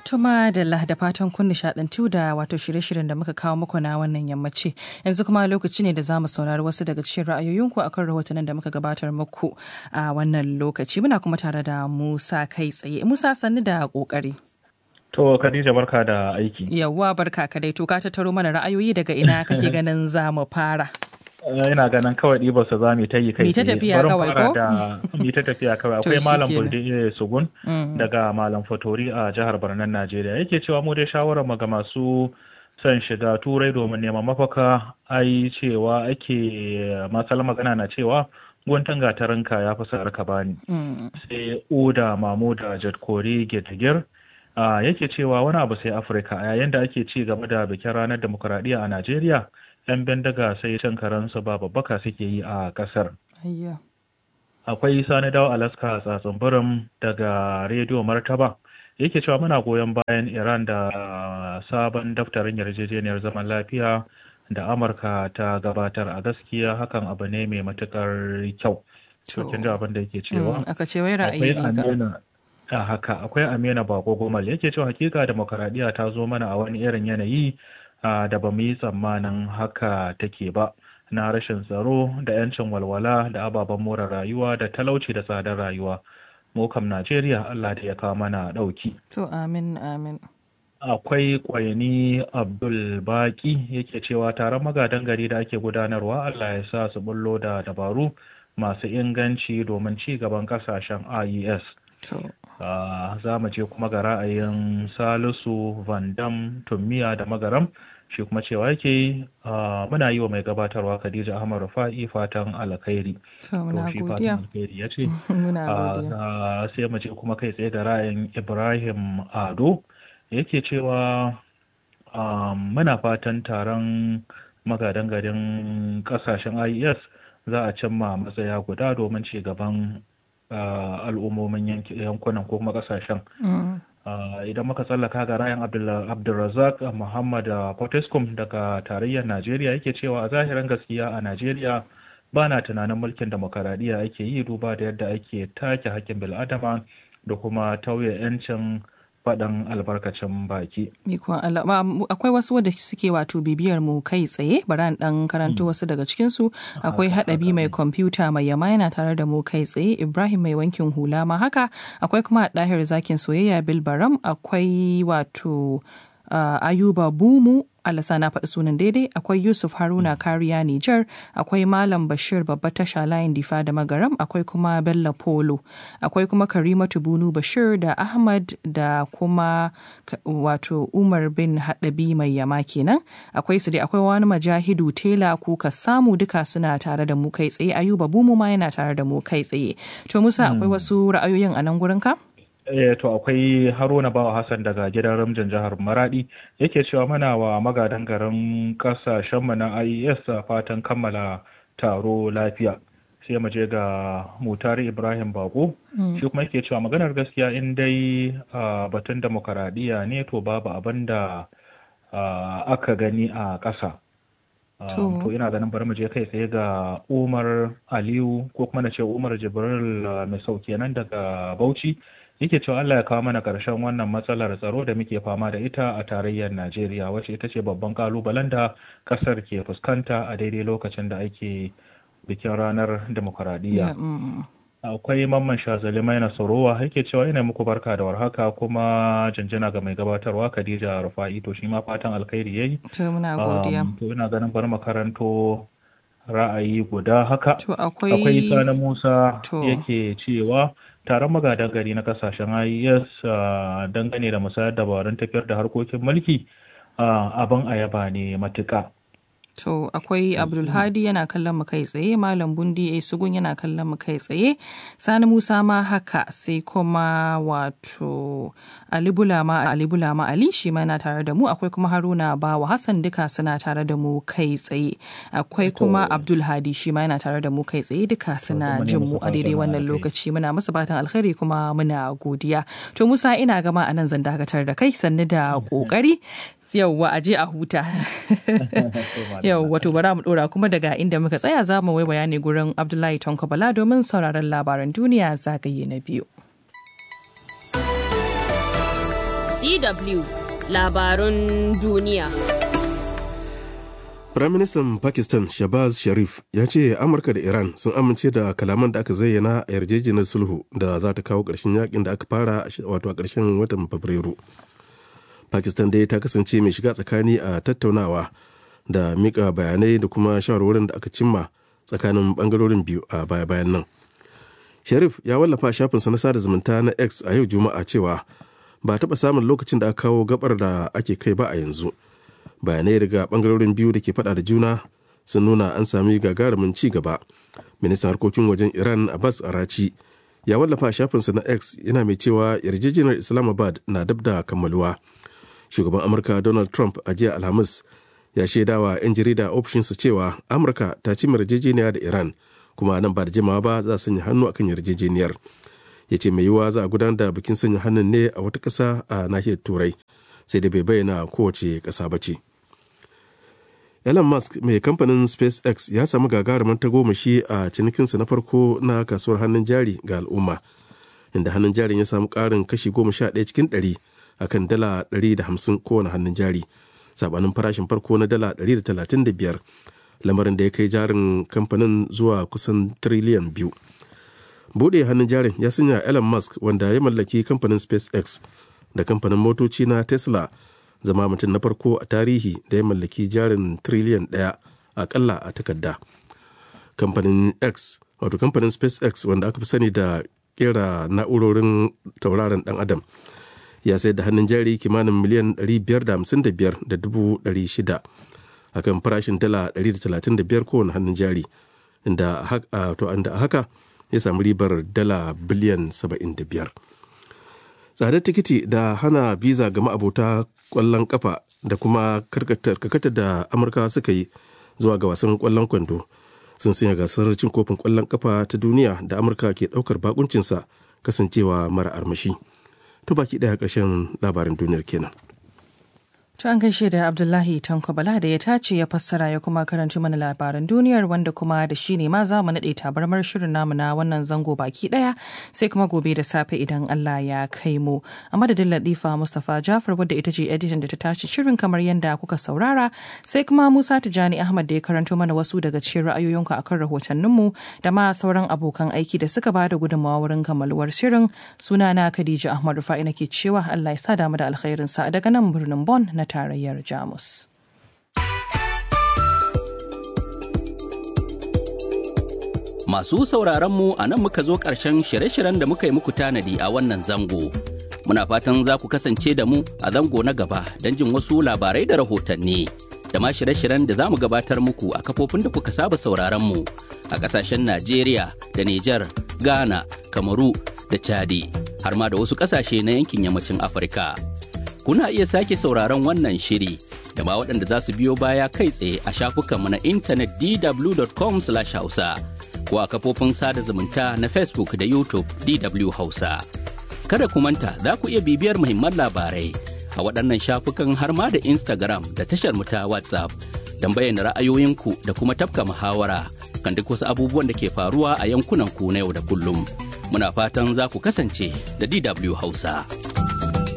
Tuma da da fatan kun nishadantu da wato shirye-shiryen da muka kawo muku na wannan yammaci. Yanzu kuma lokaci ne da za mu saurari wasu daga cikin ra'ayoyinku akan rahotannin da muka gabatar muku a wannan lokaci. Muna kuma tare da Musa kai tsaye. Musa sannu da kokari. To Khadija barka da aiki. Yawwa barka ka dai to ka tattaro mana ra'ayoyi daga ina kake ganin za mu fara. ina ganin kawai ɗibar su za mu ta yi kai Mi ta tafiya kawai ko? Mi ta tafiya kawai akwai malam Bulde Sugun daga malam Fatori a jihar Barnan Najeriya yake cewa mu dai shawarar mu ga masu son shiga turai domin neman mafaka ai cewa ake masal magana na cewa guntun gatarinka ya fi sa'ar ka bani sai oda mamu da jadkori getagir yake cewa wani abu sai afirka a yayin da ake ci gaba da bikin ranar demokuraɗiyya a najeriya 'yan bindiga sai cin karansu ba babbaka suke yi a kasar. Akwai sani dawo Alaska tsatsin birin daga rediyo Martaba yake cewa muna goyon bayan Iran da sabon daftarin yarjejeniyar zaman lafiya da Amurka ta gabatar a gaskiya hakan abu ne mai matukar kyau. Cikin da abin da yake cewa. Aka ce wai ra'ayi a haka akwai Amina Bako Gomal yake cewa hakika demokaradiyya ta zo mana a wani irin yanayi Uh, da ba mu yi tsammanin haka take ba na rashin tsaro da 'yancin walwala da ababen more rayuwa da talauci da tsadar rayuwa mu kam najeriya allah da ya kawo mana ɗauki to amin amin akwai kwaini abdul baki yake cewa taron magadan gari da ake gudanarwa allah ya sa su bullo da dabaru masu inganci domin ci gaban kasashen ies Uh, za mu je kuma ga ra'ayin salisu vandam tummiya da magaram shi kuma cewa yake uh, muna yi wa mai gabatarwa khadija ahmad rufa'i fatan alkhairi to shi fatan alkhairi ya ce sai mu je kuma kai tsaye ga ra'ayin ibrahim ado yake cewa uh, muna fatan taron magadan garin kasashen ies za a cimma matsaya guda domin ci gaban Uh, al'ummomin yankunan ko kuma kasashen. Mm. Uh, idan muka tsallaka ga rayan Abdulrazak Muhammad Potescom daga tarayyar Najeriya yake cewa a zahirin gaskiya a Najeriya ba na tunanin mulkin demokaradiyya ake yi duba da yadda ake take hakkin bil'adama da kuma tauye 'yancin faɗan albarkacin baki. Akwai wasu wadda suke wato bibiyar mu kai tsaye, bari an ɗan karanto wasu daga cikinsu. Akwai haɗabi mai kwamfuta mai yama yana tare da mu kai tsaye, Ibrahim mai wankin hula ma haka, akwai kuma ɗahir zakin soyayya Bilbaram, akwai wato Ayuba Bumu Alasa na faɗi sunan daidai akwai Yusuf Haruna Kariya Nijar akwai Malam Bashir babba tasha layin difa da magaram akwai kuma Bello Polo akwai kuma Karimatu Bunu Bashir da Ahmad da kuma wato Umar bin Haɗabi mai yama kenan akwai su dai akwai wani majahidu tela kuka samu duka suna tare da mu kai tsaye Ayuba Bumu ma yana tare da mu kai tsaye to Musa akwai wasu ra'ayoyin a nan gurin ka? Eh, to akwai haruna bawa hassan daga gidan ramjin jihar maradi yake cewa mana wa magadan garin kasashenmu na ies fatan kammala taro lafiya sai mu je ga mutari ibrahim bako shi kuma yake cewa maganar gaskiya in dai batun demokaradiyya ne to babu abin da aka gani a ƙasa to ina ganin bari mu je kai tsaye ga umar aliyu ko kuma na ce umar jibril mai sauke nan daga bauchi yake cewa Allah ya kawo mana ƙarshen wannan matsalar tsaro da muke fama da ita a tarayyar Najeriya wacce ita ce babban kalubalen da ƙasar ke fuskanta a daidai lokacin da ake bikin ranar demokuraɗiyya. Akwai mamman shazali mai nasarowa yake cewa ina muku barka da warhaka kuma janjana ga mai gabatarwa Khadija Rufa'i to shi ma fatan alkhairi yayi. To muna godiya. To ina ganin bar makaranto ra'ayi guda haka. To akwai Akwai Sani Musa yake cewa taron magadan gari na kasashen IES dangane da musayar dabarun tafiyar da harkokin mulki abin ayaba ne matuƙa. To akwai Abdulhadi yana kallon mu kai tsaye, Malam Bundi A Sugun yana kallon mu kai tsaye, Sani Musa ma haka sai kuma wato Ali Bulama Ali Bulama Ali shi ma yana tare da mu, akwai kuma Haruna Bawa Hassan duka suna tare da mu kai tsaye. Akwai kuma Abdulhadi shi ma yana tare da mu kai tsaye duka suna jin mu a daidai wannan lokaci muna musu fatan alkhairi kuma muna godiya. To Musa ina gama a nan zan dakatar da kai sannu da kokari yauwa a je a huta yau wato bara mu dora kuma daga inda muka tsaya za mu waiwaya ne gurin abdullahi tonko bala domin sauraron labaran duniya zagaye na biyu DW labarun duniya. Firaministan Pakistan Shabaz Sharif ya ce Amurka da Iran sun amince da kalaman da aka zayyana a yarjejeniyar sulhu da za ta kawo ƙarshen yakin da aka fara wato a ƙarshen watan Fabrairu. Pakistan dai ta kasance mai shiga tsakani a tattaunawa da mika bayanai da kuma shawarwarin da aka cimma tsakanin bangarorin biyu a baya-bayan nan. Sharif ya wallafa shafinsa na sada zumunta na X a yau Juma'a cewa ba taɓa samun lokacin da aka kawo gabar da ake kai ba a yanzu. Bayanai daga bangarorin biyu da ke faɗa da juna sun nuna an sami gagarumin ci gaba. Ministan harkokin wajen Iran Abbas Arachi ya wallafa shafinsa na X yana mai cewa yarjejeniyar Islamabad na dab da kammaluwa. Shugaban Amurka Donald Trump a jiya Alhamis ya shaidawa 'yan jarida ofishinsa cewa Amurka ta ci yarjejeniya da Iran kuma nan ba da jimawa ba za a sanya hannu akan yarjejeniyar ya ce mai yiwuwa za a gudanar da bikin sanya hannun ne a wata ƙasa a nahiyar turai sai da bai bayyana kowace ƙasa ba ce elon musk mai kamfanin spacex ya samu gagarumin tagomashi a cinikinsa na farko na kasuwar hannun jari ga al'umma inda hannun jarin ya samu ƙarin kashi goma sha ɗaya cikin ɗari akan dala ɗari da hamsin kowane hannun jari sabanin farashin farko na dala ɗari da talatin da biyar lamarin da ya kai jarin kamfanin zuwa kusan triliyan biyu bude hannun jarin ya sanya elon musk wanda ya mallaki kamfanin spacex da kamfanin motoci na tesla zama mutum na farko a tarihi da ya mallaki jarin triliyan daya akalla a takarda kamfanin x wato kamfanin spacex wanda aka fi sani da kera na'urorin tauraron dan adam ya sayar da hannun jari kimanin miliyan 555,600 a kan farashin dala 135 kowane hannun jari inda a haka ya samu ribar dala biliyan 75 tsadar tikiti da hana biza ga ma'abota kwallon kafa da kuma karkatar da amurka suka yi zuwa ga wasan kwallon kwando sun sanya gasar cin kofin kwallon kafa ta duniya da amurka ke daukar bakuncinsa kasancewa mara armashi to baki daya karshen labarin duniyar kenan To an gaishe da Abdullahi Tanko Bala da ya tace ya fassara ya kuma karanci mana labaran duniyar wanda kuma da shi ne ma za mu naɗe tabarmar shirin namu na wannan zango baki ɗaya sai kuma gobe da safe idan Allah ya kai mu. A madadin Latifa Mustapha Jafar wadda ita ce editan da ta tace shirin kamar yadda kuka saurara sai kuma Musa Tijani Ahmad da ya karanto mana wasu daga cikin ra'ayoyinku akan rahotanninmu da ma sauran abokan aiki da suka ba da gudunmawa wurin kammaluwar shirin sunana Khadija Ahmad Rufa'i nake cewa Allah ya sa damu da alkhairinsa daga nan birnin Bon na tarayyar Jamus. Masu sauraron mu a nan muka zo ƙarshen shirye-shiryen da muka yi muku tanadi a wannan zango. Muna fatan za ku kasance da mu a zango na gaba don jin wasu labarai da rahotanni. Da ma shirye-shiryen da za mu gabatar muku a kafofin da kuka saba sauraron mu a ƙasashen Najeriya da Nijar, Ghana, Kamaru da Chadi, har ma da wasu ƙasashe na yankin yammacin Afirka. kuna iya sake sauraron wannan shiri da ma waɗanda za su biyo baya kai tsaye a shafukanmu na intanet dw.com hausa ko a kafofin sada zumunta na facebook da youtube dw hausa kada ku manta za ku iya bibiyar muhimman labarai a waɗannan shafukan har ma da instagram da tashar mu ta whatsapp don bayyana ra'ayoyinku da kuma tafka muhawara kan duk wasu abubuwan da ke faruwa a yankunan ku na yau da kullum muna fatan za ku kasance da dw hausa.